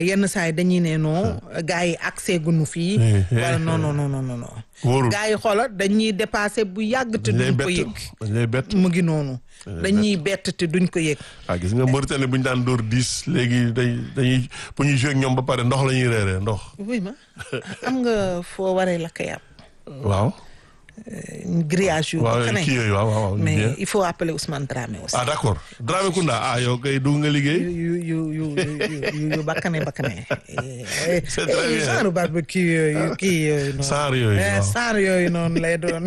yenn saa yi dañuy ne non gars yi accès gunu fii wala non non non non non wóorul gars yi xoola dañuy dépassé bu yàgg te dañ lay duñ ko bett yëg dañ lay bett mu ngi noonu dañuy bett te duñ ko yëg ah gis nga Mauritanie bu ñu daan dóor dix léegi day dañuy bu ñuy joué ak ñoom ba pare ndox la ñuy reeree ndox oui ma am nga foo waree lakk yàpp waaw grillage yu waaw xane kii yooyu waaw waaw waaw mais bien. il faut appeler Ousmane Dramé aussi ah d'accord Dramé Kounda ah yow kay dugg nga liggéey yu yu yu yu yu yu bakkane bakkane C'est très bien. genre barbecue yooyu kii yooyu noonu Saar yooyu, Eh, waaw. saar yooyu noonu lay doon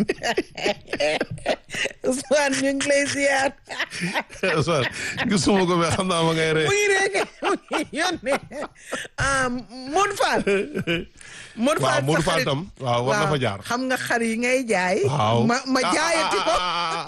Ousmane ñu ngi lay ziar Ousmane gisuma ko mais xam naa ma ngay ree mu ngi rek mu ngi yónnee ah Modou Fall Modou waaw Fall Modou sa Fall xarit. tam waaw war na fa jaar xam nga xar yi ngay jaay waaw ma ma jaayati ko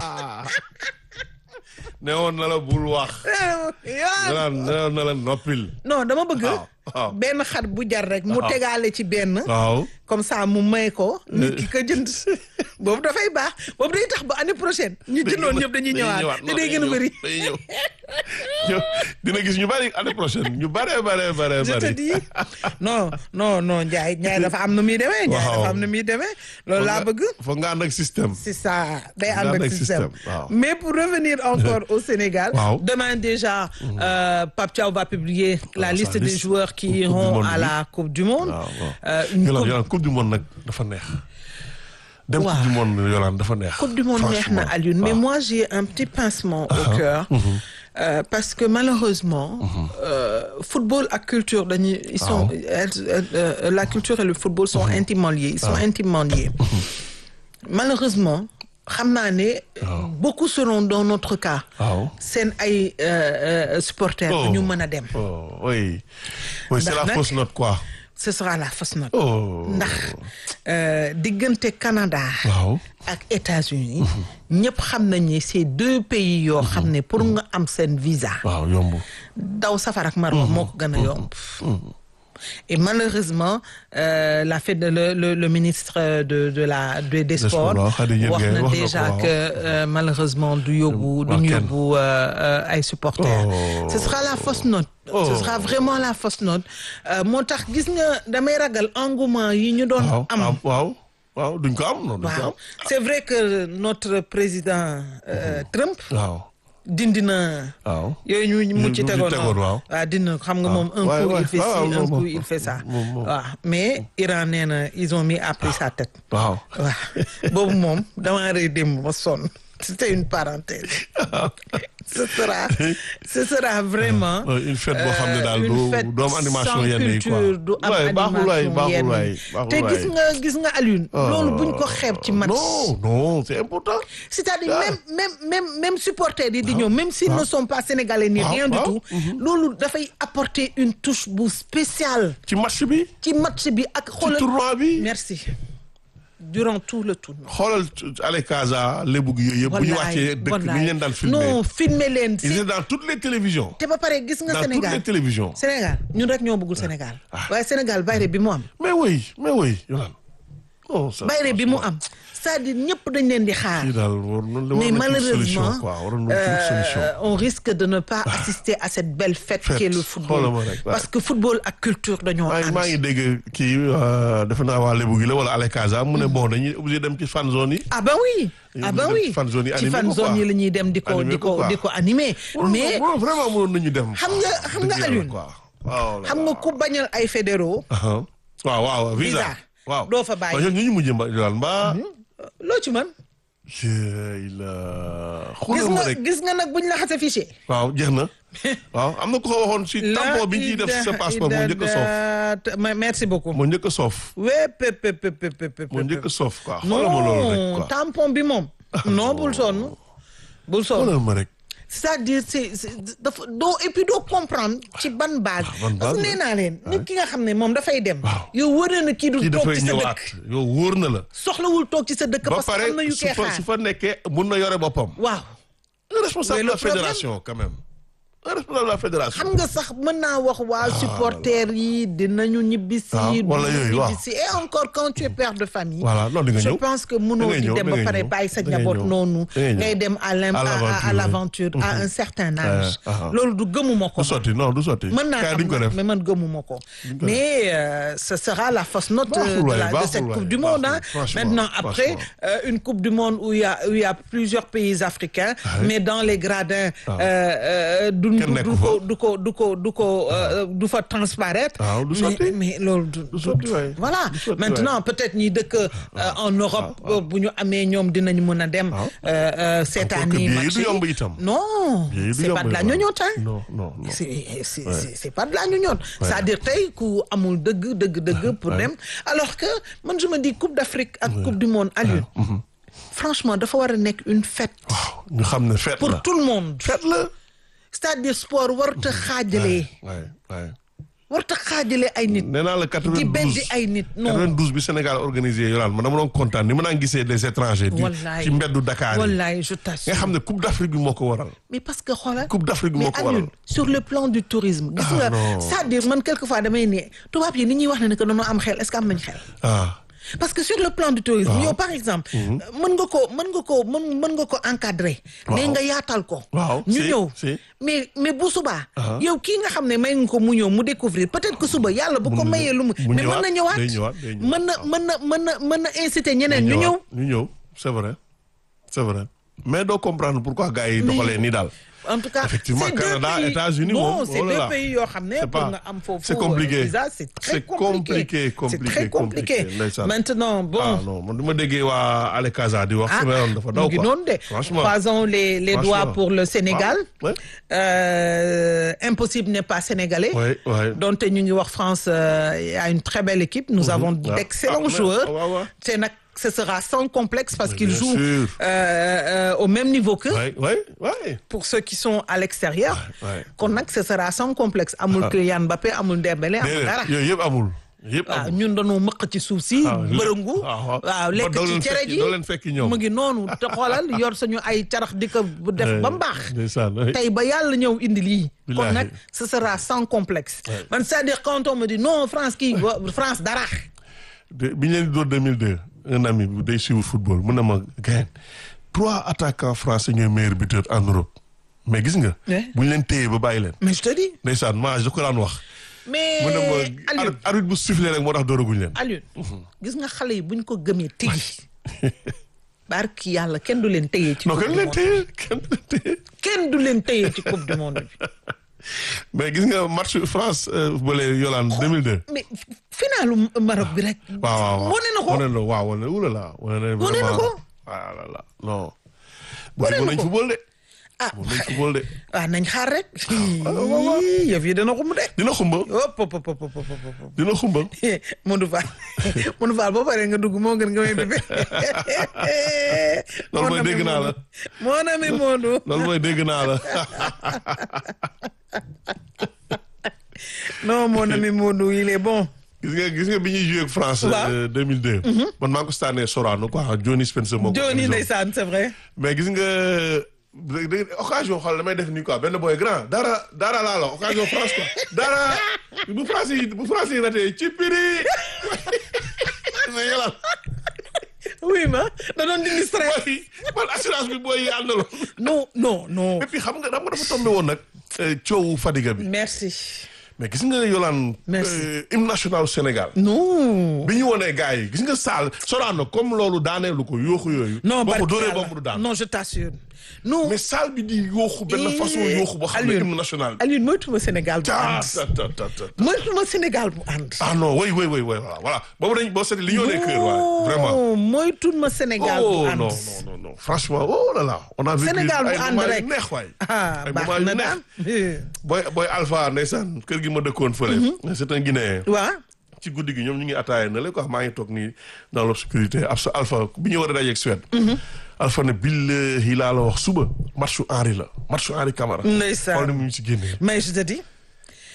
ne woon na la bul wax yaa naan ne woon na la noppil non dama bëgg waaw waaw benn xar bu jar rek mu waaw. tegaale ci benn waaw comme ça mu may ko nit ki ko jënd boobu dafay baax boobu day tax ba année prochaine ñu jëndoon ñëpp dañuy ñëwaat te day gën a bëri day ñëw ñëw dina gis ñu bari année prochaine ñu bare bare bare je te bari dis non non non Ndiaye Ndiaye dafa am na muy demee Ndiaye Waaw. dafa am na muy demee loolu laa bëgg foog nga ànd ak système c'est ça day Nga ànd ànd ak ak système système, waaw. mais pour revenir encore au Sénégal Waaw. demain déjà euh, Pape Thiaw va publier la sa liste des liste joueurs qui Coupe du iront Monde à bi. la Coupe du Monde waaw waaw Euh, une Yolande coupe- Yolande coupe du monde nag dafa neex dem Waaw. coupe du monde Yolande dafa neex Coupe du monde neex na franchement. Alioune mais waaw. moi j'ai un petit pincement au cœur euh, parce que malheureusement euh, football ak culture dañuy ils sont Waaw. elles- elles- euh, la culture et le football sont intimement liés ils sont intimement liés malheureusement xam naa ne beaucoup seront dans notre cas waaw seen ay euh, euh, supporters Oh. du ñu mën a dem oh oui oui c'est Ndax la nag- fausse note quoi ce sera la fausse note oh ndax euh, diggante Canada waaw ak États-Unis ñëpp xam nañ ni c'est deux pays yoo xam ne pour nga am seen visa waaw yomb daw safar ak marwa moo ko gën a yomb et malheureusement euh, la fait de le, le, le ministre de de la de, des sports, sports waaw, Khady Diène wax Gaye na wax na ko, déjà waaw. que euh, malheureusement du yóbbu du Waa ñu kenn. yóbbu euh, euh, ay supporters Oh. ce sera la fausse note ce Oh. sera vraiment la fausse note Euh, moo tax gis nga damay ragal engouement yi ñu doon waaw am am waaw waaw duñ ko am non duñ ko waaw am c'est vrai que notre président euh, Trump waaw dindi na waaw yooyu ñu mu ci Ñu- ñu tegoon tegoon, waaw. waaw dindi na xam nga moom un Ouais, coup ouais. il fait Ah, ci un moom, coup moom, il fait ça moom, moom. waaw mais Iran nee na ils ont mis à prix sa tête waaw waaw boobu moom damaa rëy démb ma sonn c'était une parenthèse ce sera ce sera vraiment Ouais, une fête boo xam ne daal euh, une du- fête du am animation sans yenn yi quoi. culture, du am Ouais, baaxul waay, animation baaxul yenn waay, yi. baaxul te gis waay. nga gis nga Alioune loolu buñ ko xeeb ci match non non c'est important c'est-à-dire Ah. même même même même supporters yi di ñëw même s'ils ne sont pas sénégalais ni Ah, rien du ah, tout loolu dafay apporter une touche bu spéciale ci match bi ci match bi ak ci xoolal tournoi bi merci durant tout le tournoi xoolal Ale Casa lébu gi yooyu yëpp bu ñu wàccee dëkk ni ñu leen daan filmer non filmer leen ils si étaient dans toutes les télévisions te ba pare gis nga dans toutes Sénégal les télévisions Sénégal ñun rek ñoo bëggul Sénégal waaye Sénégal bayre bi mu am mais oui mais oui Yolande non ça bayre bi mu am c'est-à-dire ñëpp dañ leen di xaar kii daal war na mais war na solution malheureusement quoi war na trouver solution euh, on risque de ne pas assister à cette belle fête Fête. qui est le football Xoolal ma rek, ouais. parce que football ak culture dañoo maa ngi ànd maa ngi dégg kii euh, defe naa waa lébu gi la wala Ale Casa mu ne bon dañuy obligé dem ci fan zone yi ah ben oui ah ben dem oui ci fan zone yi ci animé fan ko zone quoi. yi la ñuy dem di ko Animé di ko ko quoi. di ko animer mais Waroon- vraiment mënoon nañu dem xam nga xam nga Dëgg yàlla, Alioune quoi waaw xam nga ku bañal ay fédéraux waaw waaw visa Visa. waaw Doo fa bàyyi. waaw ñooñu ñu mujj mba daal mbaa loo ci mën jëy la gis xoolal ma nga rek gis nga nag buñ la xasee fichier waaw jeex na waaw am na ku ko waxoon si tampon bi ñuy def sa passeport moo njëkk a soof soof merci beaucoup moo njëkk a soof wee pep pep pep pep pep moo njëkk a soof quoi xoolal ma loolu rek non quoi tampon bi moom non bul sonn bul sonn xoolal ma rek c'est-à-dire c'est c'est- dafa doo et puis doo comprendre ci ban base ban base parce que la. nee naa leen nit ki nga xam ne moom dafay dem Waaw. yow wër na kii du kii toog dafay ci sa ñëwaat dëkk yow wóor na la soxlawul toog ci sa dëkk ba parce que pare am na yu su koy fa xaar su fa nekkee mun na yore boppam waaw un responsable Mais de le la problème- fédération quand même un responsable de la fédération. xam nga sax mën naa wax waa supporters yi dinañu ñibbisi. Ah, wala dinañu yooyu, waaw. ñibbisi et encore quand tu es père de famille. Voilà, non, di nga je ñëw. pense que Da mënoo ngay di ñëw, dem da ba ngay pare ñëw. bàyyi sa Da ngay njaboot ñëw. noonu. Da ngay ñëw. ngay dem à l'im- À à- à- à l'aventure, l'aventure à un certain âge. ah, ah. loolu du gëmuma ko. du sotti non du sotti. mën naa Kaay am duñ ko nag, def. mais man gëmuma ko mais euh, ce sera la fausse note euh, Baaxul de, waay, la- de baaxul cette waay, coupe du monde hein. baaxul, franchement, maintenant après franchement. euh, une coupe du monde où il y a où il y a plusieurs pays africains oui. mais dans les gradins Ah. euh, euh, du du Kenn nekku du ko fa. du ko du ko du ko euh, du fa transparaître Ah, du mais, sotti. mais loolu du, Du sotti waay. voilà Du sotti maintenant peut-être ñi dëkk euh, en Europe euh, bu ñu amee ñoom dinañ mën a dem Ah. euh, euh, cette Encore que année billet yi match du yi. yomb itam. non Billet yi du c'est pas yomb de la itam. ñoñote hein non non non. c'est c'est c'est c'est pas de la ñoñoon c'est-à-dire tey ku amul dëgg dëgg dëgg pour dem alors que man je me dis coupe d'Afrique ak coupe du monde Aliou franchement dafa war a nekk une fête waaw ñu xam ne fête pour la. tout le monde fête la. c'est-à-dire sport warta xaajale waay waay. warta xaajale ay nit nee naa la 92 di beddi ay nit non 92 bi Sénégal organisé yolaan man dama doon kontaan ni ma naan gisee des étrangers. di wallaay ci mbeddu Dakar yi. wallaay je nga t'assure xam ne Coupe d'Afrique bi moo ko waral. mais parce que xoolal Coupe d'Afrique bi mais moo ko waral. Aliou sur le plan du tourisme gis Ah, nga non. c'est-à-dire man quelquefois damay ne tubaab yi ni ñuy wax ne ne que dañoo am xel est-ce que am nañ xel ah parce que sur le plan du tourisme yow par exemple mën nga ko mën nga ko mën mën nga ko encadrer mais Waaw. nga yaatal ko Waaw, ñu si, ñëw si. mais mais bu subaa Ah. yow kii nga xam ne may nga ko mu ñëw mu découvrir peut-être que suba yàlla bu ko Mun na- mayee lu mu mu mais mën na ñëwaat, ñëwaat day ñëwaat, day ñëwaat, mën na mën na mën na mën na inciter ñeneen ñu ñëw ñu ñëw c'est vrai c'est vrai mais doo comprendre pourquoi gars yi doxalee nii daal. en tout cas Effectivement, c'est deux Canada, pays- États-Unis, non moom, c'est oh là deux là. pays yoo xam ne C'est pour pas- nga am foofu c'est compliqué. euh, visa c'est très C'est compliqué, compliqué, c'est très compliqué compliqué, ndeysaan. maintenant bon ah non man du ma déggee waa Ale Casa di wax. ah sama yoon dafa daw mu ngi quoi. noonu de franchement croisons les les Franchement. doigts pour le Sénégal Ouais. Euh, impossible n'est pas sénégalais Ouais, ouais. donte ñu ngi wax France euh, a une très belle équipe nous avons Ah. d'excellents Ah, ouais, joueurs ouais, ouais. te nag ce sera sans complexe parce Mais qu'ils bien jouent sûr. euh, euh, au même niveau que Ouais, ouais, ouais. pour ceux qui sont à l'extérieur ouais. kon nag ce sera sans complexe amul Kylian Mbappé amul Dembélé amul dara Déedéet yooyu yëpp amul. yëpp waaw amul. ñun dañoo mëq ci suuf si Ah, lépp. bërëngu Ah, waaw. waaw lekk Ba doo ci leen cere fekki- ji doo leen fekki ñoom. mu ngi noonu te xoolal yor suñu ay carax di ko bu def ba mu baax ndeysaan ouais. tey ba yàlla ñëw indi lii kon Billahi. nag ce sera sans complexe Ouais. man c'est-à-dire quand on me dit non France kii wa- France dara de bi ñu leen di door 2002 un ami bu day suivre football mun na ma gain trois attaquants français ñooy meilleur buteur en Europe mais gis nga. Ouais. bu ñu leen téye ba bàyyi leen. mais je te dis ndeysaan maa je ko daan wax. mais mun na ma Aliou ar- arbitre bu sifflé rek moo tax dooraguñ leen. Aliou gis nga xale yi buñ ko gëmee tigi barki yàlla kenn du leen téye ci non coupe kenn du leen monde téye kenn leen téye kenn du leen téye ci coupe du monde bi mais gis nga match France bële Yolande 2002. mais finalu Maroc bi rek waaw waaw waaw wane na ko wane na waaw wane na oulala wane na Wane na vraiment ko. ah là là non. Wane na mën nañ ko. football de. ah mën nañ football de. waaw nañ xaar rek waaw. yëf yi dana xum de dina xumba hop hop hop hop hop hop dina xumba. Modou Fall Modou Fall boo paree nga dugg moo gën nga may bébé Loolu mooy dégg naa la. mon ami Modou loolu mooy dégg naa la. non mon ami Modou il est bon gis nga gis nga bi ñuy joué ak France. Waaw. euh, 2002. man maa ngi ko staanee Sorano quoi Johnny Spencer moo ko. Johnny organisé woon. ndeysaan c'est vrai mais gis nga da- da- occasion xool damay def nii quoi benn boy grand dara dara laa la occasion France quoi dara bu France yi bu France yi ratee ci piri mais yàlla oui ma da doon dindi stress booy man assurance bi booy yi àndaloon non non non et puis xam nga xam nga dafa tombé woon nag euh, coowu Fadiga bi merci mais gis nga Yolande Merci. euh, hymne national du Sénégal non bi ñu wonee gars yi gis nga Saal Sorano comme loolu daaneelu ko yooxu yooyu non boo ko barki dóoree yàlla. boobu du daan non je t'assure non mais Saal bi di yooxu benn Eh, façon yooxu boo xam ne Alioune. hymne national bi Aliou moytuma Sénégal bu ah ànd ta ta ta ta moytuma Sénégal bu ànd ah non oui oui oui oui voilà voilà boobu dañ boo seetee li ñoo des cœurs waaye vraiment non moytuma Sénégal bu oh ànd non non non non franchement oh là là on a vécu Sénégal bu ay ànd moments yu rek neex waay ah ay baax moments yu na neex daal booy booy Alpha ndeysaan kër gi ma dëkkoon fële c'est un Guinéen waa ci guddi gi ñoom ñu ngi attaaya na la quoi maa ngi toog nii dans l'obscurité ab sa Alpha bi ñu war a dajeeg Suède Alpha ne billahi laa la wax suba matchu Henri la matchu Henri Camara Ndeysaan. xool ni mu ñu ci génnee mais je te dis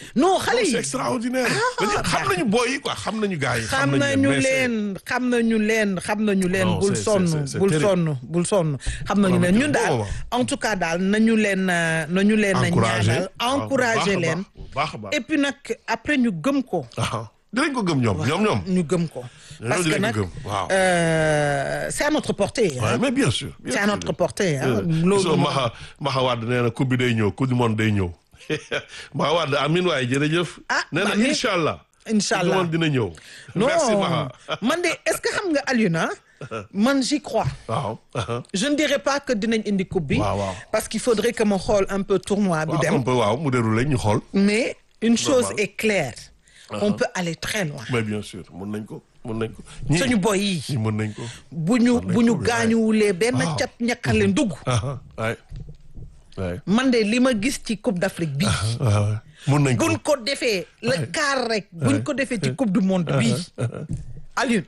non xale c'est yi extraordinaire. dañu xam nañu booy yi quoi xam nañu gars yi. xam nañu mais c'est- leen xam nañu leen xam nañu leen Non, bul c'est- sonn c'est- c'est bul terrible. sonn bul sonn xam nañu Non, leen mais ñun c'est daal bon, en tout cas daal nañu leen euh, nañu leen a Encouragé. ñaanal waaw, bu encouragé baax a leen baax, bu baax a baax. et puis nag après ñu gëm ko ah dinañ ko gëm ñoom ñoom ñoom. ñu gëm ko Ñoom parce que dinañ nag ko gëm, waaw. euh, c'est à notre portée Ouais, hein. mais bien sûr. bien c'est à sûr. notre portée hein. Euh, loolu gisoo moom. Maxa Maxa Wade nee na coupe bi day ñëw coupe du monde day ñëw Maxa Wade amin waaye jërëjëf. Ah, nee na amin. incha allah. Incha coupe du allah. monde dina ñëw. non merci Maxa. man de est-ce que xam nga Alioune ah, man j'y crois waaw. je ne dirais pas que dinañ indi coupe bi Waaw, waaw. parce qu'il faudrait que ma xool un peu tournoi bi waaw dem un peu waaw mu déroulé ñu xool. mais une chose Normal. est claire on peut aller très loin mais bien sûr mën nañ ko mën nañ ko. ñii suñu boy yi ñii mën nañ ko. bu ñu nañ bu ñu ko, ouais. gaañuwulee benn Waaw. cat ñàkkale ndugg ah waay waay. man de li ma gis ci coupe d'Afrique bii waaw mën nañ ko. buñ ko defee le Ouais. quart rek buñ ko defee ci coupe du monde bii Alioune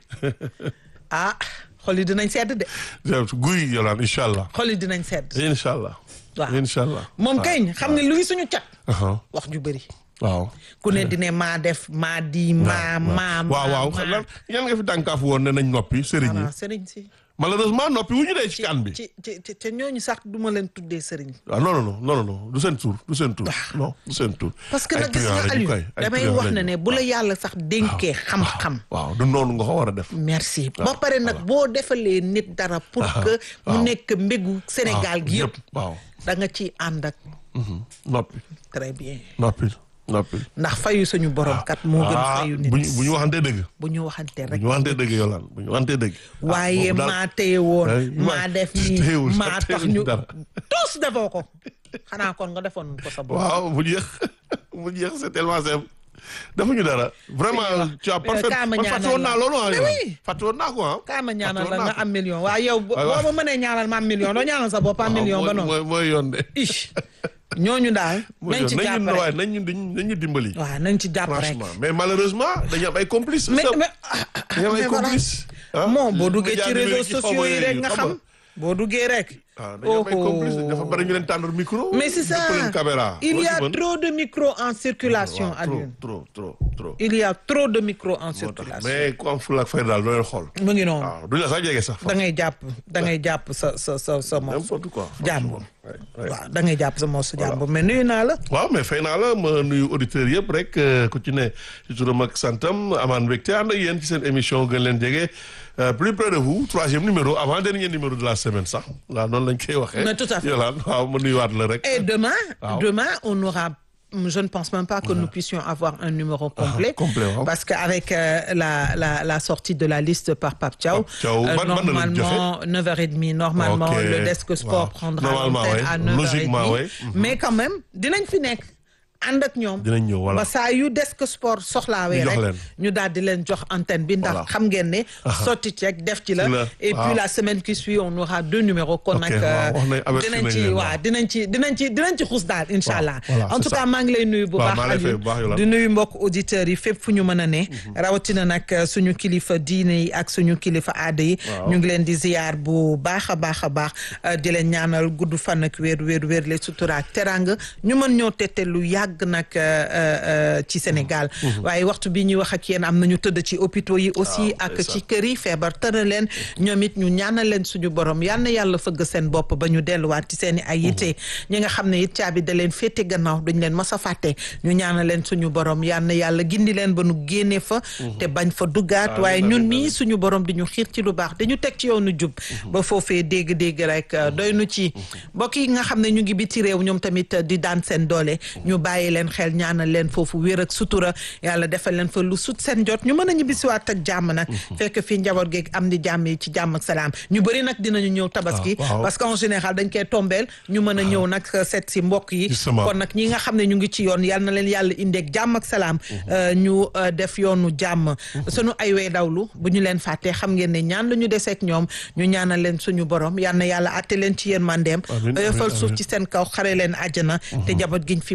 ah xol yi dinañ sedd de guy yolaan incha allah. xol yi dinañ sedd incha allah. waaw incha allah. moom kay xam nga luy suñu cat waaw. wax ju bëri waaw. ku ne dine maa def maa di maa maa waaw waaw maa lan yan nga fi dànkaaf woon ne nañ noppi sëriñ yi voilà sëriñ si malheureusement noppi wu ñu dee ci kan bi ci ci ci te ñooñu sax du ma leen tuddee sëriñ waaw non non non non non du seen tur du seen tur non du seen tur parce que Ay nag gis truand nga lañu Aliou koy, ay damay truand wax na lañu. ne bu la yàlla sax dénkee xam-xam waaw du noonu nga ko war a def merci ba pare nag boo defalee nit dara pour que mu nekk mbégu Sénégal gi yëpp waaw da nga ciy ànd ak mhm. noppi très bien noppi noppi ndax fayu suñu borom kat moo gën ah fayu nit bu ñu bu ñu waxantee dëgg bu ñu waxante bu rek ñu waxantee dëgg yolaan bu ñu waxantee dëgg Ah, waaye boobu daal- maa téye woon Ay, maa waay, def nii téyewul sax, maa tax téyewul ñu dara. tous defoo ko xanaa kon nga defoon ko sa bopp waaw mu jeex mu jeex c'est tellement simple defuñu dara vraiment tu as parfait kaa ma man ñaanal fàtte woon la. naa loolu ah Mais yow oui. fàtte woon naa ko ah kaa ma ñaanal fàtte la woon nga naa ko. am million waaw yow boo waaw. ma mënee ñaanal ma am million doo ñaanal sa bopp am million ba mooy noonu mooy mooy yoon de. ich ñooñu daal mooy nañ yoon ci nañ jàpp ñu waaye rek nañ ñu nañ ñu dimbali. waaw nañ ci jàpp rek franchement mais malheureusement dañu am ay complices. mais sa- mais dañu am ay mais voilà. complices. ah moom boo duggee médias ci réseaux numériques yi xaw ma sociaux yi rek yooyu, nga xam xam boo duggee rek ah dañu am ay complices dafa bari ñu leen tàndal micro. mais c'est ça dëpp leen caméra. il y Loo a ci mën? trop de micros en circulation waaw, Alioune trop trop trop trop. il y a trop de micros en moo tax circulation mais ku am fulla ak fayda daal doo leen xool. mu ngi noonu waaw duñ la sax jege sax. da ngay jàpp da ngay jàpp sa sa sa sa mos n'importe quoi. jàmbur franchement. Ouais, ouais. waaw da ngay jàpp sa mos jàmbur mais nuyu naa la waaw mais fay naa la ma nuyu auditeurs yëpp rek euh, ku ci ne ci turam ak santam amaan mbégte ànd ak yéen ci seen émission gën leen jege euh, plus près de vous troisième numéro avant dernier numéro de la semaine sax waaw noonu lañ koy waxee. Mais tout à fait. Yolande waaw ma nuyuwaat la rek. et demain Waaw. demain on aura je ne pense même pas que nous puissions avoir un numéro complet. complet, waaw. Parce qu'avec euh, la, la, la sortie de la liste par Pape Thiaw, Pape Thiaw, ban- ban la leen normalement, 9h30, normalement, Ok, le desk sport waaw. prendra Normalement, l'antenne ouais. à 9h30. Logiquement, ouais. Mais quand même, dinañ fi nekk ànd ak ñoom. dinañ ñëw voilà. ba saa yu desk sport soxlaawee Ñu jox rek leen. ñu daal di leen jox antenne bi ndax Voilà. xam ngeen ne sotti ceeg def ci la Ci la, et puis waaw. la semaine qui suit on aura deux numéros kon Ok, nag waaw, wax nañ- avertir dinañ nañ ci leen, waa waaw. dinañ ci dinañ ci dinañ ci xuus daal incha allah voilà, en c'est tout ça. cas maa ngi lay nuyu bu Waaw, baax maa lay fay Aliou bu baax, Yolande. di nuyu mbokk auditeurs yi fépp fu ñu mën a ne rawatina nag suñu kilifa diine yi ak suñu kilifa aada yi Waaw. ñu ngi leen di ziyaar bu baax a baax a baax euh, di leen ñaanal gudd fan ak wér wér wér le sutura ak teranga ñu mën ñoo tette lu yàgg nag euh, euh, ci Sénégal waaye waxtu bi ñuy wax ak yéen am nañu tëdd ci hôpitaux yi aussi Waaw, ak ndeysaan. ci kër yi feebar tëra leen ñoom it ñu ñaanal leen suñu borom yal na yàlla fëgg seen bopp ba ñu delluwaat ci seen i ay yitte ñi nga xam ne it caabi da leen féete gannaaw duñ leen mas a fàtte ñu ñaanal leen suñu borom yal na yàlla gindi leen ba nu génne fa te bañ fa duggaat Amiin, waaye amiin, ñun amiin. mii suñu borom di ñu xiir ci lu baax dañu teg ci yoonu jub ba foofee dégg-dégg rek euh, doy nu ci mbokk yi nga xam ne ñu ngi biti réew ñoom tamit euh, di daan seen doole ñu bàyyi leen xel ñaanal leen foofu wér ak sutura yàlla defal leen fa lu sut seen jot ñu mën a ñibbisiwaat ak jàmm nag fekk fii njaboot geeg am di jàmm yi ci jàmm ak salaam ñu bëri nag dinañu ñëw tabaski Ah, waaw. parce que en général dañ koy tombeel ñu mën a ñëw nag seet si mbokk yi Justement. kon nag ñi nga xam ne ñu ngi ci yoon yal na leen yàlla indeeg jàmm ak salaam euh, ñu euh, def yoonu jàmm sunu ay way dawlu bu ñu leen fàttee xam ngeen ne ñaan la ñu deseeg ñoom ñu ñaanal leen suñu borom yal na yàlla atte leen ci yéen mandeem Amiin, oyofal amiin, suuf amiin. ci seen kaw xare leen àjjana te jaboot giñ fi bàyyi yal na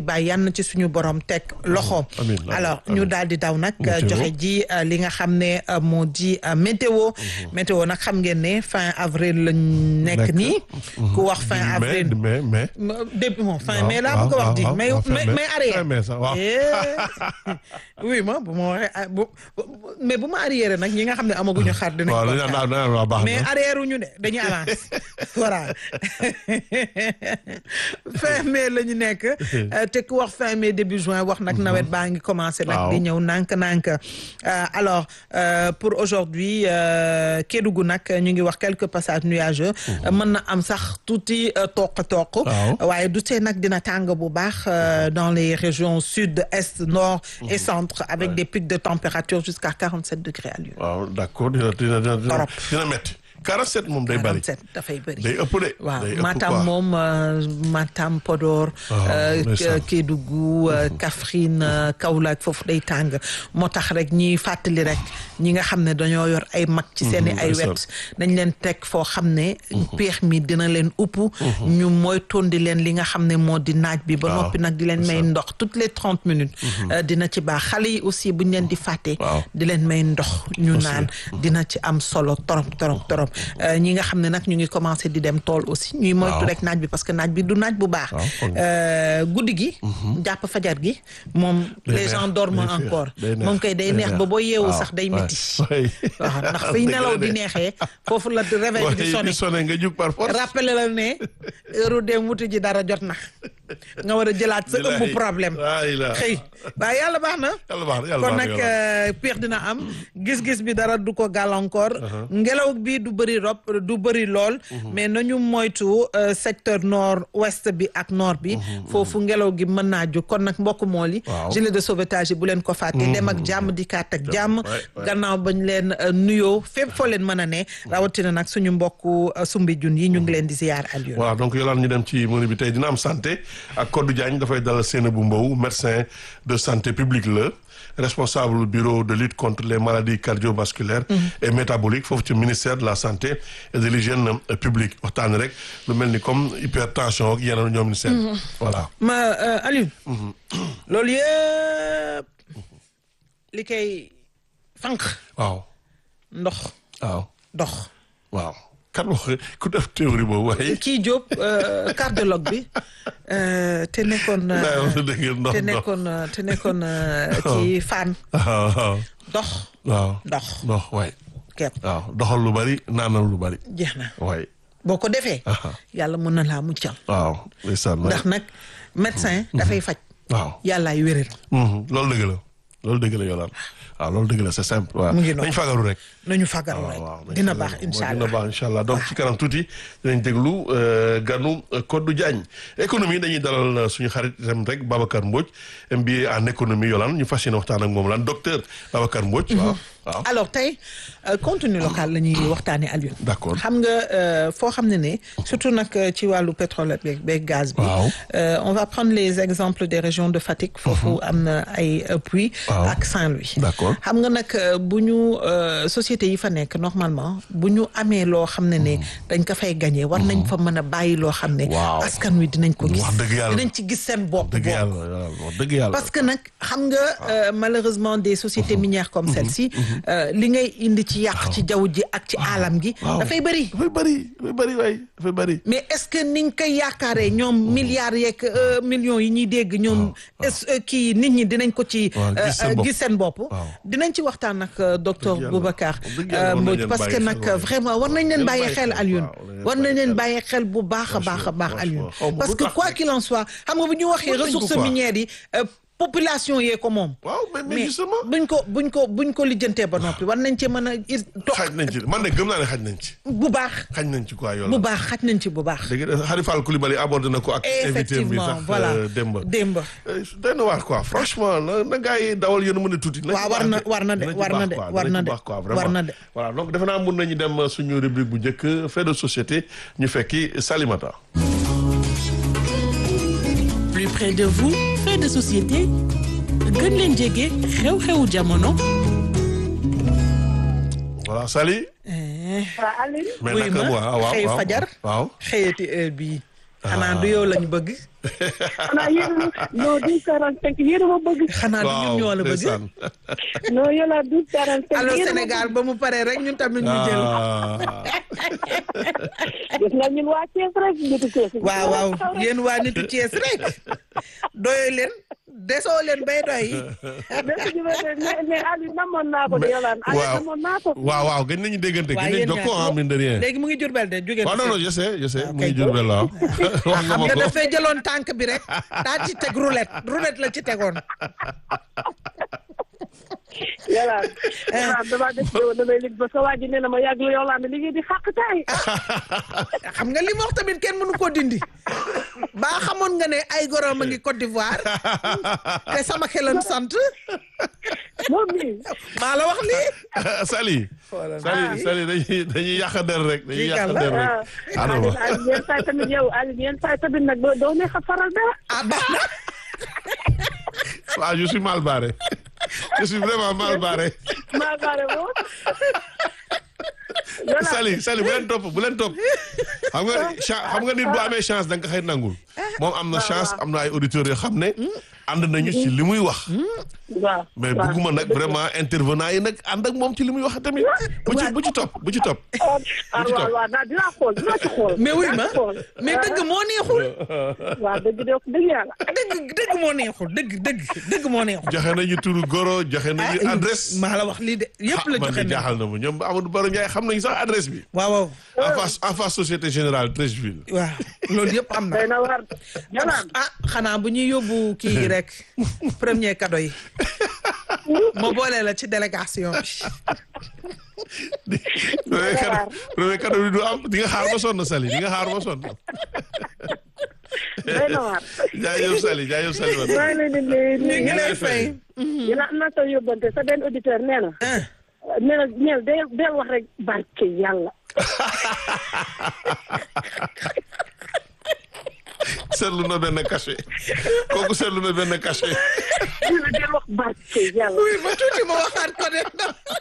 na ci suñu borom teg loxo amiin, amiin, alors amiin. ñu daal di daw nag Météo. joxe ji euh, li nga xam ne euh, moo di euh, météo météo nag xam ngeen ne fin avril lañ nekk Nekk. nii ku wax fin mais avril mais mais. Ma- début bon fin waaw, mai laa waaw, bëgg a wax waaw, di waaw, mais waaw, fin mais mai. mais arrière Fin mai sax, waaw. Eh, oui ma bu ma waxee ah, bu bu- mais bu ma arrière nag ñi nga xam ne amaguñu xar dinañ waaw ko dañu xaar. naan naan waa baax mais na. arrière ñu de dañuy avance voilà fin mai la ñu nekk euh, te ku wax fin mai début juin wax nag nawet baa ngi commencé nag Waaw. di ñëw nànk-nànk Euh, alors euh, pour aujourd'hui euh, Kédougou nag ñu ngi wax quelques passages nuageux mën na am sax tuuti euh, toq-toq Waaw. waaye du tee nag dina tàng bu baax euh, dans les régions sud est nord et centre avec des pics de température jusqu'à 47 degrés à Lyon waaw d'accord dina dina dina dina Torop. dina metti 47 moom day bari 47 dafay bëri day ëpp de. waaw day ëpp Matam quoi. moom euh, Matam Podor Ah, euh, ndeysaan. Kédougou euh, Kaffrine euh, Kaolack foofu day tàng moo tax rek ñiy fàttali rek ñi nga xam ne dañoo yor ay mag ci seen i ay ndeysaan. wet dañ leen teg foo xam ne peex mi dina leen upp ñu mooy tondi leen li nga xam ne moo di naaj bi ba Waaw, noppi nag di leen may ndox toutes les trente minutes euh, dina ci baax xale yi aussi buñ leen di fàtte Waaw. di leen may ndox ñu Aussi. naan dina ci am solo torop torop torop Euh, ñi nga xam ne nag ñu ngi commencé di dem tool aussi ñuy moytu Waaw. rek naaj bi parce que naaj bi du naaj bu baax Waaw, foog nga. Euh, guddi gi jàpp fajar gi moom Day les neex, gens dorment day féex, encore day neex, moom kay day day neex ba neex. boo yeewu Waaw, sax day waay, métti waay. waaw ndax fiy Dëgg nelaw la de. di neexee foofu la réveil bi di Ouais, sonné di sonné nga jug par force. rappelé la ne heure dem wuti ji dara jot na nga war a jëlaat sa ëmb Bilaay. problème Waay la. xëy waaye yàlla baax na yàlla baax na yàlla kon baax na nag yàlla. euh, peex dina am gis-gis bi dara du ko gàllankoor ngelaw bi du bëri rob du bëri lool mais nañu moytu euh, secteur nord ouest bi ak nord bi foofu ngelaw gi mën naa jóg kon nag mbokk mool yi Waaw. gilet de sauvetage yi bu leen ko fàtte dem ak jàmm di kaat ak jàmm Ouais, ouais. gannaaw bañ leen euh, nuyoo fépp foo leen mën a ne rawatina nag suñu mbokku euh, sumbi jun yi ñu ngi leen di ziyaar Aliou voilà donc yolaan ñu dem ci menu bi tey dina am santé ak Codou Diagne dafay dalal Seynabou Mbow médecin de santé publique la responsable bureau de lutte contre les maladies cardiovasculaires et métaboliques foofu ci ministère de la santé et de l'hygiène euh, publique waxtaan rek lu mel ni comme hypertension ak yeneen ñoom ni seen voilà ma euh, Aliou loolu yëpp li koy fànq waaw ndox waaw dox waaw kan wax ku def théorie boobu waaye kii Diop euh, cardiologue bi euh, te nekkoon euh, daa wax dëgg ndox te ndox nekkoon euh, te nekkoon euh, ci fan waaw waaw dox waaw dox ndox waay kepp waaw doxal lu bari naanal lu bari jeex na waay boo ko defee Aha. yàlla mën na laa muccal waaw ndeysaan waay. ndax nag médecin dafay faj waaw yàllaay wéral Mhm, loolu dëgg la loolu dëgg la Yolande waaw loolu dëgg la c'est simple waaw Mu ngi noonu. nañ fagaru rek nañu fagaru rek nañ dina fagaru. baax incha dina allah baax incha allah donc ci kanam tuuti dinañ déglu euh, ganu euh, Codou Diagne économie dañuy dalal euh, suñu xarit itam rek Babacar Mbodj MBA en économie Yolande ñu fas yéene waxtaan ak moom lan docteur Babacar Mbodj waaw waaw alors tey euh, contenu local la ñuy waxtaanee Aliou. D'accord. xam nga euh, foo xam ne ne surtout nag euh, ci wàllu pétrole beeg beeg gaz bi. Waaw. Euh, on va prendre les exemples des régions de Fatick. foofu am na ay euh, puits. Waaw. ak Saint-Louis. D'accord. xam nga nag euh, bu ñu euh, société yi fa nekk normalement bu ñu amee loo xam ne ne dañ ko fay gagné war nañ fa mën a bàyyi loo xam ne. Waaw. askan wi dinañ ko gis. Wax dëgg yàlla. dinañ ci gis seen bopp. dëgg bopp. yàlla Yolande wax dëgg yàlla parce que nag xam nga euh, malheureusement des sociétés minières comme celle-ci euh, li ngay indi ci yàq ci jaww ji ak ci aalam gi waaw dafay bëri dafay bëri dafay bëri waay dafay bëri mais est-ce que ni nga koy yaakaaree ñoom milliards yeeg euh, millions yi ñuy dégg ñoom est-ce que kii nit ñi dinañ ko ci Waaw, gis seen euh, bopp. gis seen bopp Waaw. dinañ ci waxtaan ak euh, docteur Dëgg yàlla. Boubacar Dëgg yàlla, euh, war nañ Mbodj leen parce que bàyyi nag xel, waaw. vraiment war nañ leen Leen bàyyi bàyyi xel xel, Alioune waaw, leen war nañ bàyyi leen xel. bàyyi xel bu baax a baax a baax Franchement, Alioune xaw ma parce lu que tax quoi de. qu'il en soit xam nga bu ñu waxee Mën nañ ko ressources quoi. minières yi euh, population yee ko moom waaw mais mais mais justement buñ ko buñ ko buñ ko lijjantee ba noppi war nañ ci mën a ir toog xaj nañ ci man de gëm naa ne xaj nañ ci bu baax xaj nañ ci quoi bu Yolande baax xaj nañ ci bu baax dégg nga Khalifa Al Koulibaly abordé na ko ak invité bi effectivement sax voilà euh, Demba démb Euh, doy na waar quoi franchement na na gars yi dawal yéen a mën a tuuti. na ci waaw war na baax war na de Dina ci war na baax de quoi, war dina na ci de baax quoi, war vraiment. na de voilà donc defe naa mun nañu dem euh, suñu rubrique bu njëkk fait de société ñu fekki Salimata. plus près de vous fait de société gën leen jege xew-xewu jamono voilà Sali. Eh, waaw Aliou mais wuy naka ma mu waaw waaw xëy waaw fajar waaw. xëyati heure bii xanaa du yow lañ bëgg xanaa yéen a non douze quarante cinq yéen a ma bëgg xanaa du ñun ñoo la bëgg ndeysaan. non yéen a douze quarante cinq allo yéen a ma Sénégal ba mu paree rek ñun tamit ñu jël Ah. gis nga ñun waa Thiès rek nitu Thiès waaw waaw yéen waa nitu Thiès rek doyoo leen desoo leen bay doy dëgg ñu mais mais mais Aliou namoon naa ko de Yolande Aliou waaw namoon naa ko waaw waaw gën nañu déggante Waa, gën nañu yéen jokkoo ñaar. ah mine de rien. léegi mu ngi jurbel de jóge waaw non non je sais je sais mu kay. ngi Jurbel waaw. wax nga xam ma nga ko. dafay jëloon tànk bi rek daa ci teg roulette roulette la ci tegoon Yolande Yolande damaa def yow damay lig ba sa waa ji nee na ma yàgg la Yolande li ngeen di xàq tay xam nga li mu wax tamit kenn mënu koo dindi baa xamoon nga ne ay gorom a ngi Côte d'Ivoire te sama xelan sant moom mii maa la wax lii Sali. Sali Sali dañuy dañuy yàq der rek dañuy Kii yàq kan la? der rek. ah Adama. Aliou yenn saa yi tamit yow Aliou yenn saa yi tamit nag doo doo neex a faral dara ah baax na waaw je suis mal barré. je suis vraiment mal barré. maa baare moom Yolande Sali Sali bu leen topp bu leen topp. xam nga cha- xam nga nit bu amee chance da nga ko xëy nangul. moom am na chance am na ay auditeurs yoo xam ne. ànd nañu ci li muy wax. waaw mais waaw. bugguma nag vraiment intervenant yi nag ànd ak moom ci li muy wax tamit. bu ci bu ci topp bu ci topp. ah ci waaw topp. waaw naa dinaa xool dinaa ci xool. mais wuy ma dinaa ci xool. mais dëgg moo neexul waaw dëgg de wax dëgg yàlla. dëgg dëgg moo neexul dëgg dëgg dëgg moo neexul joxe nañu turu goro joxe nañu adresse. maa la wax lii de yëpp la ah man joxe de na jaaxal na ma ñoom Amadou Baro Ndiaye xam nañu sax adresse bi. waaw waaw en face en face société générale Treichville. waaw loolu yëpp am na day na war Yolande. ah xanaa bu ñuy yóbbu kii yi rek premier cadeau yi ma boole la ci délégation bi premier cadeau premier cadeau bi du am di nga xaar ba sonn Sali di nga xaar ba sonn. day na war. jaajëf Sali jaajëf Sali man. maa ngi leen di nuyu. ñu ngi lay fay yéen am na sa yóbbante sa benn auditeur nee na. ah nee na ñeel day day wax rek barke yàlla. seetlu na benn cachet kooku seetlu na benn cachet. nee na day wax barke yàlla. oui ma tuuti ma waxaat ko de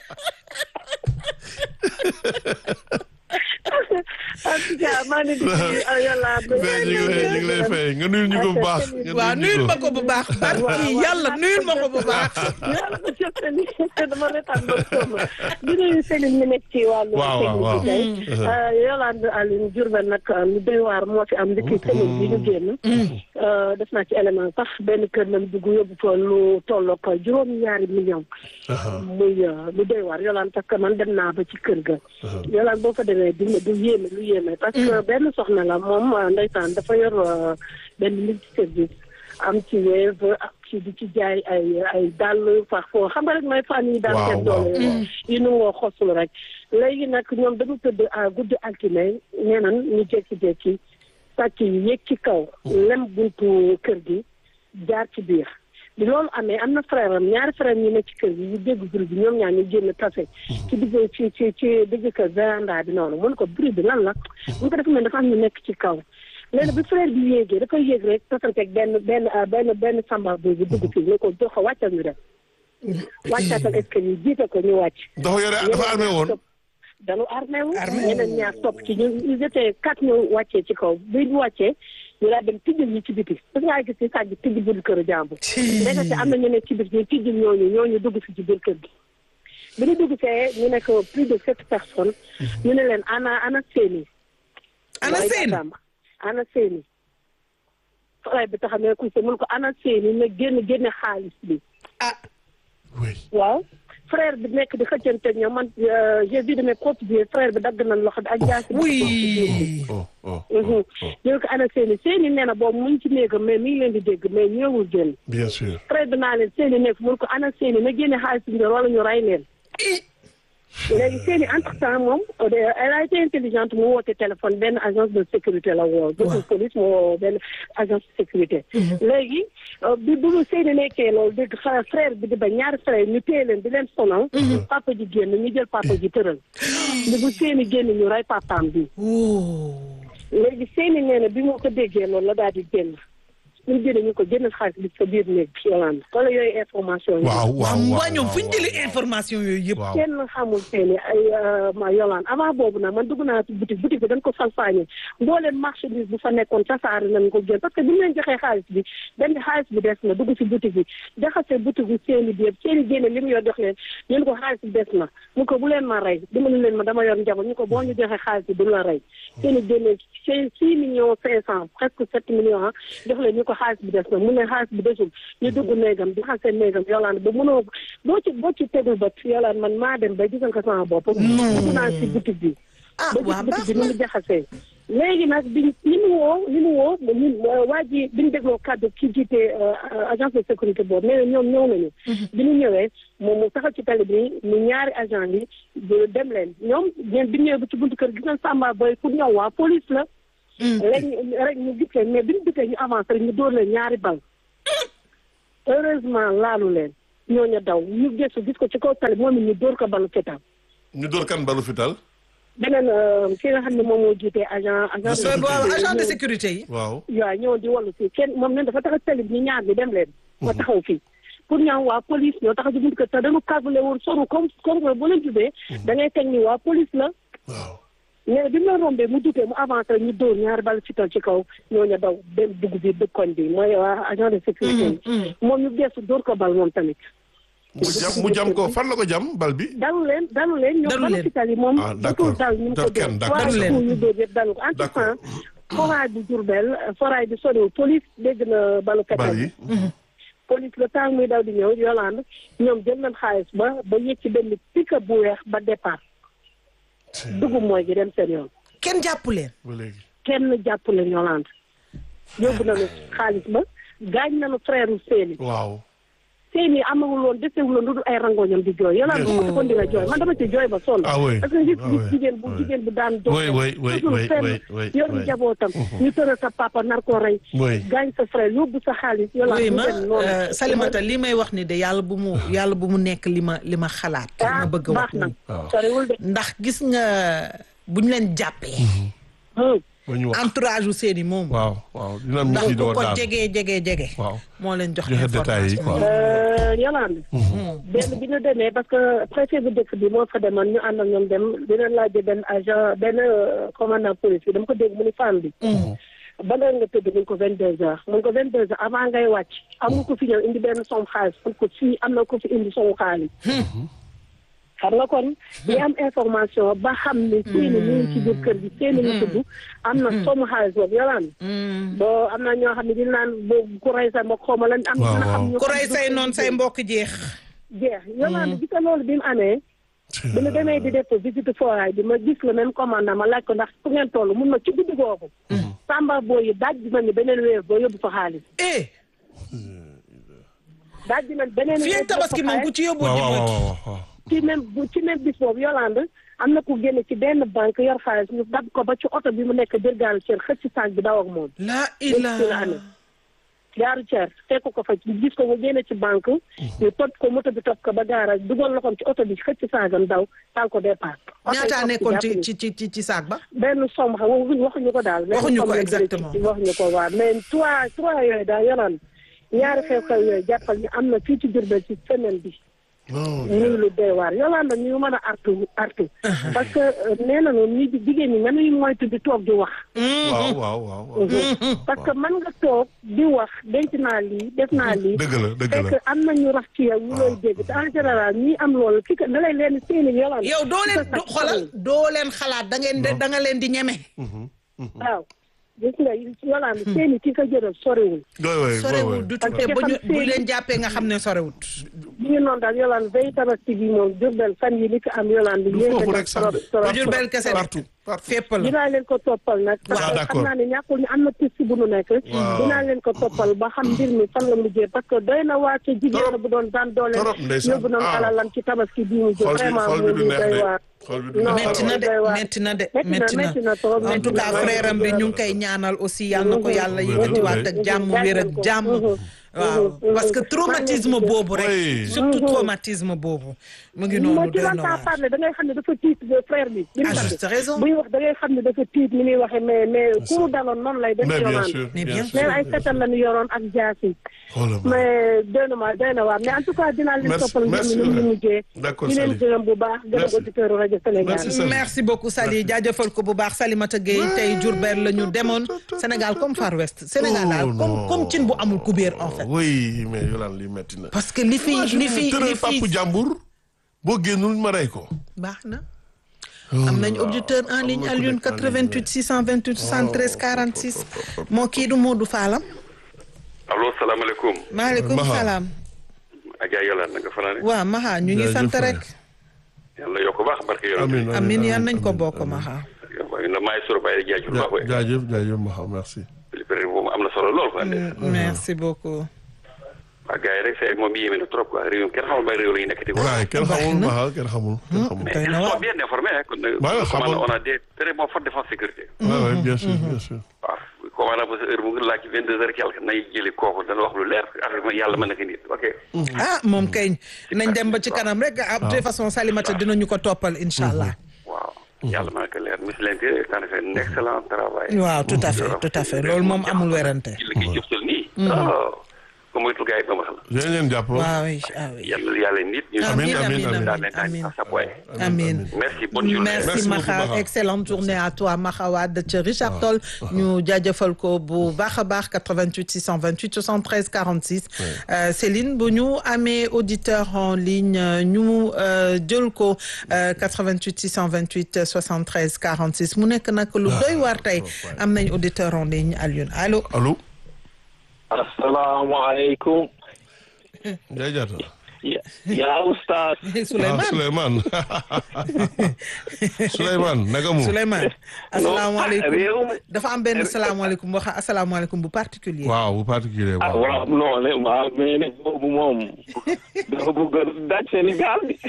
en tout cas maa ngi leen di nuyu Yolande. mais ñu ngi lay ñu ngi lay fay nga nuyul ñu ko bu baax. nga waaw nuyul ma ko bu baax barki yàlla nuyul ma ko bu baax yàlla ko jëf seen dama retaan ba sonn di nuyu Céline mi nekk ci wàllu Waaw, waaw, waaw. technique bi tey Yolande Aline Diourbel nag lu doy waar moo fi am ndiki semaine bi ñu génn def naa ci élément sax benn kër lañ dugg yóbbu fa lu tolloog juróom ñaari million muy lu doy waar Yolande parce que man dem naa ba ci kër ga Yolande boo fa demee du du yéeme lu yéeme parce que benn soxna la moom ndeysaan dafa yor euh, benn multi service am ci Wave am ci di ci jaay ay ay dàll fax foo xam nga rek mooy fan yi daal Waaw, seen waaw. doole yi nu ngoo xosul rek léegi nag ñoom dañu tëdd à guddi altine nee nan ñu jékki-jékki sàcc yi yéeg ci kaw lem buntu kër gi jaar ci biir bi loolu amee am na frère am ñaari frère ñu ne ci kër gi ñu dégg bruit bi ñoom ñaar ñu génn tase ci digg ci ci ci digg kër véranda bi noonu mun ko bruit bi lan la mun ko dafa mel dafa am ñu nekk ci kaw léegi bi frère bi yéegee dafay yéeg rek tasanteeg benn benn benn benn samba bi bi dugg fii ne ko jox ko wàccal ñu dem wàccaatal escalier yi jiite ko ñu wàcc dafa yore dafa armé woon. dañu armé wu Armé. ñeneen ñaar topp ci ñu ils étaient quatre ñu wàccee ci kaw bi ñu wàccee ñu daal dem tijjil ñi ci biti parce que ngaa gis ni sàcc tijji buntu kër jàmbur ndekete am na ñu nekk ci biir ñu tijjil ñooñu ñooñu dugg si ci biir kër gi bi ñu dugg see ñu nekk plus de sept personnes ñu ne leen ana ana seeni ana waaye seen Adama, ana seeni frère bi taxam ne ku se mun ko ana seeni ne génn génne xaalis bi ah oui. waaw frère bi nekk di xëccante ñoom man euh, j'ai vu de mes propres yeux frère bi dagg nañ loxo bi ak jaasi bi oui oh oh. Mhm. oh, oh. ñu ko ana seeni seeni nee na boobu mu ngi ci néegam mais mi ngi leen di dégg mais ñëwul génn bien sûr. frère bi naa leen seeni nekk mun ko ana seeni na génne xaalis bi wala ñu rey leen léegi seeni entre temps moom de- elle a été intelligente mu woote téléphone benn agence de sécurité la woo de police mu woo benn agence de sécurité léegi euh, bi bu mu seeni nekkee loolu dégg xa- frère bi di ba ñaari frère ñu téye leen di leen sonal papa ji génn ñu jël papa ji tëral li bu seeni génn ñu rey papaam bi oh léegi seeni nee na bi moo ko déggee loolu la daal di génn bu ñu génnee ñu ko génneel xaalis bi sa biir néeg bi Yolande wala yooyu information yi waaw waaw waaw waaw ñoom fu ñu waaw, jëlee waaw. information yooyu yëpp waaw kenn xamul seeni ay ma Yolande avant boobu nag man dugg naa ci boutique boutique bi dañ ko salfaañe mbooleem marchandise bu fa nekkoon tasaare nañ ko génn parce que bu ñu leen joxee xaalis bi dañ ne xaalis bi des na dugg ci boutique bi jaxase boutique bi seeni biir seeni génne li mu yor jox leen ñu ne ko xaalis bi des na mu ko bu leen ma rey dimbali leen ma dama yor njaboot ñu ko boo ñu joxee xaalis bi du la rey seeni génne six six millions cinq cent presque sept millions ah jox leen ñu ko xaalis bi des na mu ne xaalis bi desul ñu dugg néegam di xasee néegam Yolande ba mënoo boo ci boo ci tegul bët Yolande man maa dem ba gisal ko sama bopp dugg naa ci boutique bi ah ba waa gis baax boutique bi na ni mu jaxasee léegi nag bi li mu woo li mu woo ñun waa ji bi ñu dégloo kàddu ki jiite agence de sécurité boobu nee na ñoom ñëw nañu bi ñu ñëwee moom mu taxaw ci tali bi mu ñaari agent yi dem leen ñoom ñeen bi ñu ñëwee ba ci buntu kër gis nañ Samba Boy pour ñëw waa police la rek rek ñu gis leen mais bi ñu dikkee ñu avancé rek ñu dóor leen ñaari bal heureusement laalu leen ñooñu daw ñu gëstu gis ko ci kaw tali moom it ñu dóor ko balu fetal ñu door kan balu fital beneen ki nga xam ne moom moo jiite agent agent So, boo agent de sécurité yi waaw waaw ñëw di wallu fii kenn moom ne dafa tax tali bi ñu ñaar bi dem leen ma taxaw fii pour ñaaw waa police ñoo taxaw ci buntu kër te dañu calculé woon soru comme comme que bu leen jubee da ngay teg ni waa police la waaw mais bi mu la rombee mu dutee mu avancé rek ñu dóor ñaari bal fital ci kaw ñooñu daw dem dugg bi dëkkoñ bi mooy waa agent de sécurité yi moom ñu geesu dóor ko bal moom tamit mu jam mu jam ko fan la ko jam bal bi dalu leen dalu leen ñoom Dalu bal leen. fital yi moom Ah, d'accord. dutul dal ñu ko Dal dóor kenn, d'accord. waaye Dalu leen. fu ñu dóor yëpp dalu ko en tout D'accord. cas forage bu Diourbel forage bi soriwul police dégg na balu fetal bal bi yi police le temps muy daw di ñëw Yolande ñoom jël nañ xaalis ba ba yëg ci benn pick-up bu weex ba départ dugub mooy gi dem seen yoon kenn jàppu leen ba léegi kenn jàpp leen Yolande yóbbu nañu xaalis ba gaañ nañu frère u Séni waaw Séni amagul woon desewul woon lu dul ay rangoñam di jooy Yolande bu ko kon di nga jooy man dama ci jooy ba sonn Ah oui. parce que gis Ah gis oui. jigéen bu Oui. jigéen bu daan Oui, oui, oui, gisul oui, fenn, oui, oui, yor oui. njabootam ñu tëral sa papa nar ko rey Oui. gaañ sa frère yóbbu sa xaalis Yolande oui mu ma dem noonu. euh, Salimata li may wax ni de yàlla bu mu yàlla bu mu nekk li ma li ma xalaat li ma ah bëgg a wax baax na nii waaw. soriwul de ndax gis nga bu ñu leen jàppee Hmm. ba ñu wax entourage u seeni moom waaw waaw dina am ñu ndax ci ku door ko daal jege jege jege waaw moo leen jox joxe détails yi information quoi Euh, Yolande benn bi ñu demee parce que préfet bu dëkk bi moo fa demoon ñu ànd ak ñoom dem dina laajte benn agent benn euh, commandant police bi dama ko dégg mu ni femme bi ban heure nga tëdd mun ko vingt deux heures mun ko vingt deux heures avant ngay wàcc amul ko fi ñëw indi benn som xaalis mun ko fii am na ko fi indi somu xaalis xam nga kon li am information ba xam ne seeni mu ngi ci biir kër gi seeni mu tudd am na somu xaalis boobu Yolande boo am na ñoo xam ne dina naan boo ku rey sa mbokk xaw ma lan am Waaw, dina xam waaw. ñu ku xam rey du- say noon say mbokk jeex jeex Yolande gis nga loolu bi mu amee bi ñu demee di def visite forage bi ma gis le même commandant ma laaj ko ndax fu ngeen toll mun ma ci guddi googu samba boo yi daaj bi nañu beneen weer boo yóbbu fa xaalis eh daaj bi nañ beneen fii weer ak tabaski moom ku ci yóbbu waaw di waaw moytu waaw waaw ci même bu ci même bis boobu Yolande am na ku génne ci benn banque yor xaalis ñu dab ko ba ci oto bi mu nekk jërgaalu ceer xëcc saag bi daw ak moom la ci la ila amee gaaru ceer fekk ko fa gis ko mu génne ci banque ñu topp ko moto bi topp ko ba garage dugal loxoom ci oto bi xëcc saagam daw taal ko départ oto yi ñaataa topp nekkoon ci jàpp ci ci ci ci saag ba benn somme xam waxuñu waxuñu ko daal. benn Waxuñu ko somme lañ jëlee exactement. ci- waxuñu ko waaw mais trois trois yooyu daal yolaan ñaari xew-xew yooyu jàppal ñu am na fii ci Diourbel ci semaine bi. non ñu lu doy waar yolaan na ñu mën a artu artu. parce que euh, nee nañu ñi jigéen ñi nañuy moytu di toog di wax. waaw waaw waaw waaw parce que mën nga toog di wax denc naa lii def naa lii. dëgg la dëgg la fekk am na ñu rax ci yow ñu lay dégg te en général ñi am loolu ki ka da lay leen seeni yolaan. yow doo leen do- xoolal doo leen xalaat da ngeen de da nga leen di ñeme waaw gis nga yolaan seeni ki ka jëral soriwul. doy way sorewul du Parce te que ba ñu xam bu seen- leen jàppee nga xam ne sorewut bi ñu noonu daal yolaan veille tabaski bi moom Diourbel fan yi li fi am yolaan bi Du yéen foofu a rek sax de. trop du Jurbel kese de partout partout fépp la dinaa leen ko toppal nag parce Waaw, que d'accord. xam naa ne ñàkkul ñu am na piste bu nu nekk Waaw. dinaa leen ko toppal ba xam mbir mi fan la mujjee parce que doy na waa ci jigéen Torop. bu doon daan doole Torop, ndeysaan. yóbbu nañu Ah. alalam ci tabaski bi mu jëm xol bi vraiment xol mu bi du ngi neex doy de waar xol bi du Non, neex metti na de doy waar. metti na de Metti na, metti na metti na trop, en metti tout na. cas frère am bi ñu ngi koy ñaanal aussi yal na ko yàlla yëkkatiwaat ak jàmm wér ak jàmm waaw parce que traumatisme boobu rek Oui. surtout traumatisme boobu mu ngi noonu moo ci doy na l'entend waar parler da ngay xam ne dafa tiit ba frère bi. bi mu ah sant. juste raison buy wax da ngay xam ne dafa tiit ni muy waxee mais mais ku mu daloon noonu lay def. mais bien yoonaan. sûr Mais bien bien sûr. sûr mais ay setal la ñu yoroon ak jaasi. xoolal ma mais doy na ma doy na waar mais en tout cas dinaa leen Merci- toppal mbir merci mi ni mu beaucoup. mujjee. D'accord, di leen Sali. gërëm bu baax gërëm Merci. auditeur rajo Sénégal. Merci, Sali. merci beaucoup Sali jaajëfal ko bu baax Salimata Gueye tey Diourbel la ñu demoon Sénégal comme Far West Sénégal daal Oh, comme non. comme cin bu amul kubéer en fait oui mais Yolande li metti na parce que li fi li fi li tëral fi papu jàmbur boo génnul ma rey ko baax na am nañ auditeur en ligne am na ku Alioune nekk en ligne, 88 628 73 46 moo kii du Modou Fallam allo salaamaaleykum maaleykum Maha. salaam Adja Yolande na nga fanaane waaw Maha ñu ngi Jaajëf sant waay. rek yàlla yokk baax barke Yolande amiin amin yan nañ ko bokk Maha na maay soro bàyyi jaajul baax we jaajëf jaajëf Maha merci période boobu am na solo lool quoi merci beaucoup waa gars yi rek c'est moom yéeme na trop quoi réew mi kenn xamul ba réew la ñu nekk di ko waaye kenn Baax xamul na. Maha kenn xamul kenn xamul mais doy ils na waar. sont bien informés hein kon Ouais, ouais, commande xamoon. on a des très bons forces de défense sécurité waaw waaw bien sûr bien sûr waaw commande ba sa heure bu ngi laaj ci vingt deux heures quelque nay jëli kooku dana wax lu leer affaire bi yàlla mën na ko nit ok ah moom kay nañ dem ba ci kanam rek ah de toute façon Salimata dinañu ko toppal incha allah waaw yàlla mën na ko leer monsieur l'intérieur t'en fait un excellent travail waaw tout à fait tout à fait loolu moom amul werante ci liggéey jëf sal nii oh comme moytul gars yi ba ma xam dinañ leen jàpp waaw oui ah oui yàlla yàlla nit ñu Amin, amin, amin. daal leen amin. à sa poids Amin. merci bonne journée merci Merci beaucoup, Maxa Maxa. excellente journée à toi Maxa Wade ca Richard Toll ñu jaajëfal ko bu baax a baax 88 628 73 46 Euh, Céline bu ñu amee auditeur en ligne euh, ñu euh, jël ko euh, 88 628 73 46 mu nekk nag lu doy waar tey am nañ auditeur en ligne Alioune allo allo asalaamaaleykum Ndiaye Diatta ya yaa oustaz ah Souleymane Souleymane Souleymane naka mu Souleymane asalaamaaleykum réew mi dafa am benn salaamaaleykum wax asalaamaaleykum bu particulier waaw bu particulier ah waaw waaw non ne waaw mais nag boobu moom dafa bëgg a daj Sénégal bi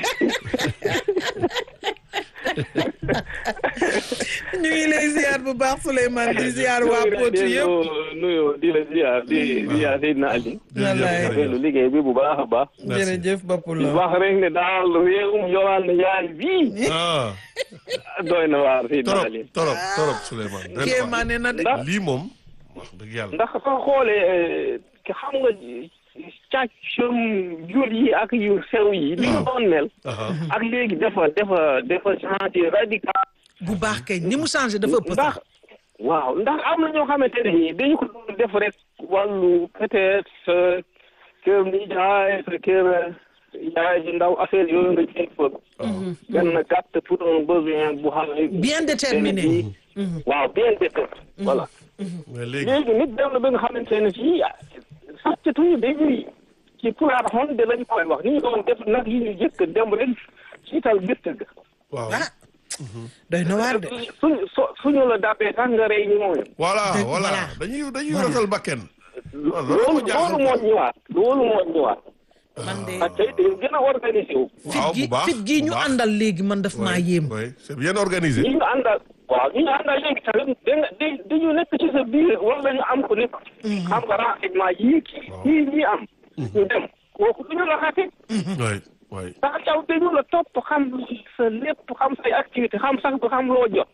ñu ngi lay ziar bu baax Souleymane di ziar waa Potou yëpp nuyu di la ziar di ziar Seydina Ali wallaay rafetlu liggéey bi bu baax a baax jërëjëf bopp di la wax rek ne daal réewum Yolande Ndiaye bii ah doy na waar Seydina torop Ali torop torop Souleymane ren kéemaane na de ndax lii moom wax dëgg yàlla ndax soo xoolee xam nga càccum jur yi ak yu sew yi li nga doon mel aha ak léegi dafa dafa dafa changé radical bu baax kay ni mu changé dafa ëpp ndax sax waaw ndax am na ñoo xamante ne nii dañu ko doon def rek wàllu peut-être sa kër nijaay sa kër yaay ji ndaw affaire yooyu nga jël fa benn gàtt pour un besoin bu xam ne bien déterminé waaw bien déterminé voilà mais léegi léegi nit dem na ba nga xamante ne fii sàccatuñu dañuy ci pulaar xon de lañ koy wax ni ñu doon def nag yi ñu jëkk dem rek siital gëtt ga waaw ah doy na waar de suñ so suñu la dàppee sax nga rey ñu mooy voilà Dëgg- voilà voilà. dañuy dañuy rotal bakken waaw loolu loolu ma jaaxal loolu moo ñëwaat loolu moo ñëwaat man de ak tey dañu gën a organisé wu waaw fit gi bu baax fit gi ñu bu baax. àndal léegi man daf maa Oui, yéem oui c'est bien organisé ñi ñu àndal waaw ñi ñu àndal léegi tamit da nga da dañu nekk ci sa biir wala ñu am ko nekk xam nga renseignement yii kii yii ñii am ñu dem kooku duñu la xate oui oui ndax yow dañu la topp xam sa lépp xam say activité xam sax du xam loo jot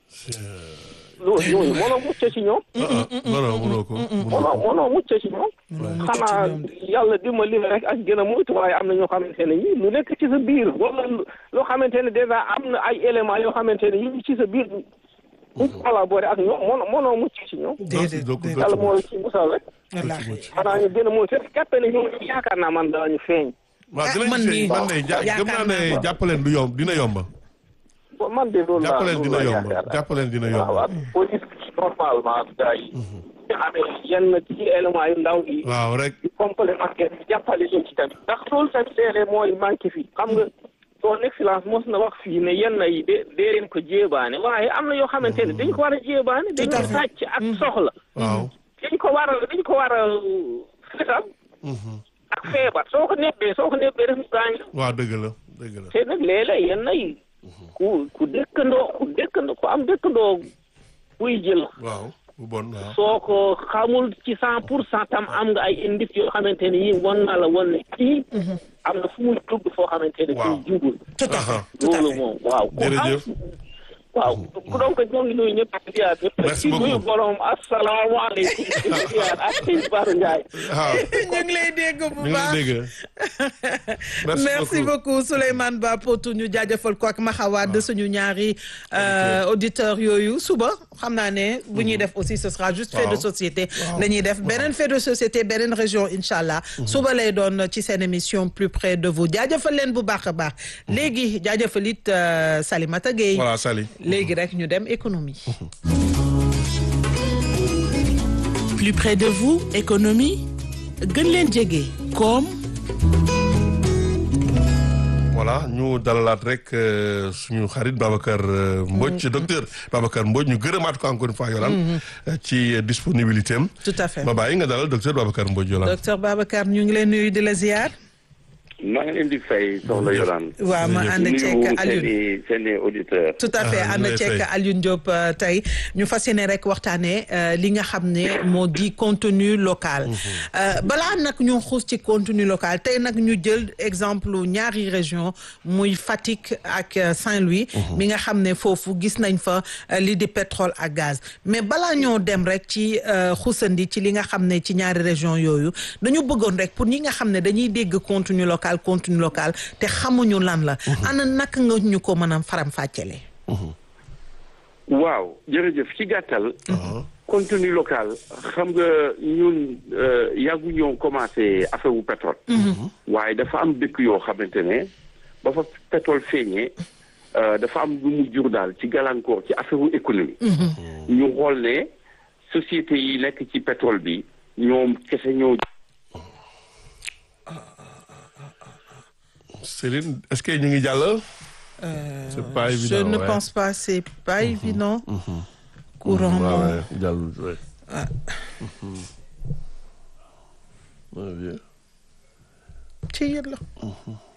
loolu ñooñu mënoo mucc ci ñoom ah non non mënoo ko mënoo mënoo ko mënoo mucc ci ñoom xanaa yàlla dimbali la rek ak gën a moytu waaye am na ñoo xamante ne ñi lu nekk ci sa biir wala loo xamante ne dèjà am na ay éléments yoo xamante ne ñu ngi ci sa biir ñu collaboré ak ñoom mënoo mënoo mucc ci ñoom déedéet donc déedéet yàlla moo la ci musal rek wallaahi xanaa ñu gën a moytu rek jàppe ne ñoom yaakaar naa man daañu feeñ waaw Ah, dinañ man ci nii man de ja- yaakaar gëm naa naa ne ko. jàppaleen du yomb dina yomba bon man de loolu laa jàppaleen loolu dina laa yomba yaakaar jàppaleen dina waaw yomba waaw police bi normalement gars yi ñu amee yenn ci éléments yu ndaw yi waaw rek di complémentaire bi jàppale leen ci tamit ndax loolu tamit léeg-léeg mooy manqué fii xam nga son excellence mos na wax fii ne yenn yi de dee leen ko jéebaane waaye am na yoo xamante ne dañ ko war a jéebaane dañ ko sàcc ak soxla waaw dañ ko war a dañ ko war a fetal ak feebar soo ko nebbee soo ko nebbee def gaañ la waaw dëgg la dëgg la te nag léeg-léeg yenn yi ku ku dëkkandoo ku dëkkandoo ku am dëkkandoo buy jël waaw bu bon waaw. soo ko xamul ci cent pour cent tam am nga ay indice yoo xamante ne yi won na la won ne kii am na fu muy dugg foo xamante ne Waaw. kii jubul tout à fait Aha. tout à loolu fait moom waaw ku am Jërëjëf. waaw donc ñoo ngi nuyu ñëpp di ziar ñëpp Merci ci nuyu beaucoup. borom asalaamaaleykum di ziar ak sëñ Bara Ndiaye waaw ñu ngi lay dégg bu ñu ngi baax lay dégg. merci merci beaucoup Souleymane Ba Potou ñu jaajëfal ko ak Maxawaad suñu ñaari euh, auditeurs yooyu suba xam naa ne bu ñuy def aussi ce sera juste fait de Waaw. société la ñuy def beneen fait de société beneen région incha allah suba lay doon ci seen émission plus près de vous jaajëfal leen bu baax a baax léegi jaajëfal it euh, Salimata Gueye voilà Sali. léegi rek ñu dem économie plus près de vous économie gën leen jege koom voilà ñu dalalaat rek euh, suñu xarit Babacar euh, Mbodj docteur Babacar Mbodj ñu gërëmaat ko encore une fois Yolande euh, ci disponibilité am. tout à fait ma bàyyi nga dalal docteur Babacar Mbodj Yolande. docteur Babacar ñu ngi leen nuyu di la ziar maa ngi leen di fay soxna Yolande. waaw ma Jërëjëf. ànd ceeg nuyu Alioune seen i seen i auditeurs. tout à fait Ah, ànd ñu lay ceeg fay. Alioune Diop euh, tey ñu fas yéene rek waxtaanee euh, li nga xam ne moo di contenu local. Euh, balaa nag ñu xuus ci contenu local tey nag ñu jël exemple ñaari région muy Fatick ak euh, Saint-Louis. mi nga xam ne foofu gis nañ fa euh, li di pétrole ak gaz mais balaa ñoo dem rek ci euh, xuusandi ci li nga xam ne ci ñaari région yooyu dañu bëggoon rek pour ñi nga xam ne dañuy dégg contenu local contenu local te xamuñu lan la. ana naka nga ñu ko mën a faram fàccele. waaw jërëjëf ci gàttal. contenu local xam nga ñun euh, yàggu ñoo commencé affaire wu pétrole. waaye dafa am dëkk yoo xamante ne ba fa pétrole feeñee euh, dafa am lu mu jur daal ci gàllankoor ci affaire wu économie. ñu xool ne société yi nekk ci pétrole bi ñoom kese ñoo. Céline est-ce que ñu ngi jàll. c'est pas évident je ne ouais. pense pas c'est pas évident courant Ouais, moom ouais, jàll ouais. Ouais, bien. ci yéen la